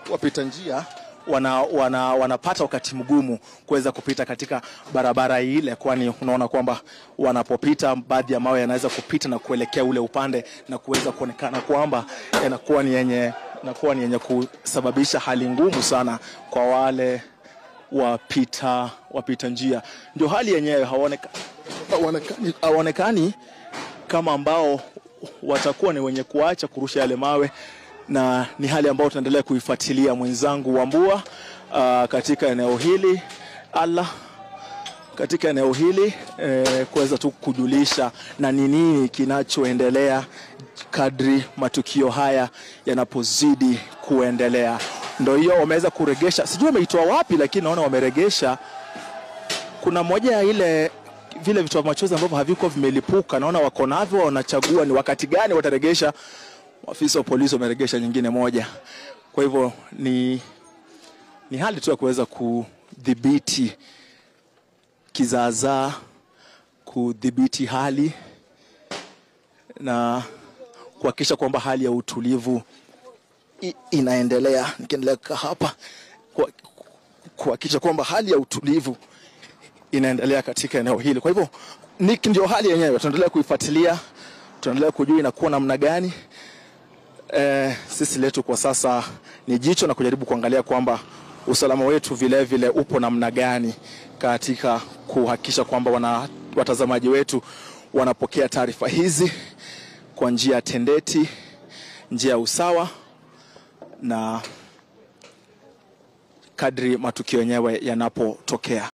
wapita njia wana, wana, wanapata wakati mgumu kuweza kupita katika barabara ile, kwani unaona kwamba wanapopita baadhi ya mawe yanaweza kupita na kuelekea ule upande na kuweza kuonekana kwamba yanakuwa ni yenye inakuwa ni yenye kusababisha hali ngumu sana kwa wale wapita wapita njia. Ndio hali yenyewe, hawaonekani hawaonekani- hawaonekani kama ambao watakuwa ni wenye kuacha kurusha yale mawe, na ni hali ambayo tunaendelea kuifuatilia. Mwenzangu Wambua uh, katika eneo hili Allah katika eneo hili eh, kuweza tu kujulisha na ni nini kinachoendelea kadri matukio haya yanapozidi kuendelea. Ndo hiyo wameweza kuregesha, sijui wameitoa wapi, lakini naona wameregesha. Kuna moja ya ile vile vitoa machozi ambavyo havikuwa vimelipuka, naona wako navyo, wanachagua ni wakati gani wataregesha. Maafisa wa polisi wameregesha nyingine moja, kwa hivyo ni, ni hali tu ya kuweza kudhibiti kizaazaa, kudhibiti hali na kuhakikisha kwamba hali ya utulivu i- inaendelea. Nikiendelea kukaa hapa kwa- kuhakikisha kwamba hali ya utulivu inaendelea katika eneo hili. Kwa hivyo ni ndio hali yenyewe, tunaendelea kuifuatilia, tunaendelea kujua inakuwa namna gani. Eh, sisi letu kwa sasa ni jicho na kujaribu kuangalia kwamba usalama wetu vile vile upo namna gani katika kuhakikisha kwamba wana, watazamaji wetu wanapokea taarifa hizi kwa njia ya tendeti, njia ya usawa na kadri matukio yenyewe yanapotokea.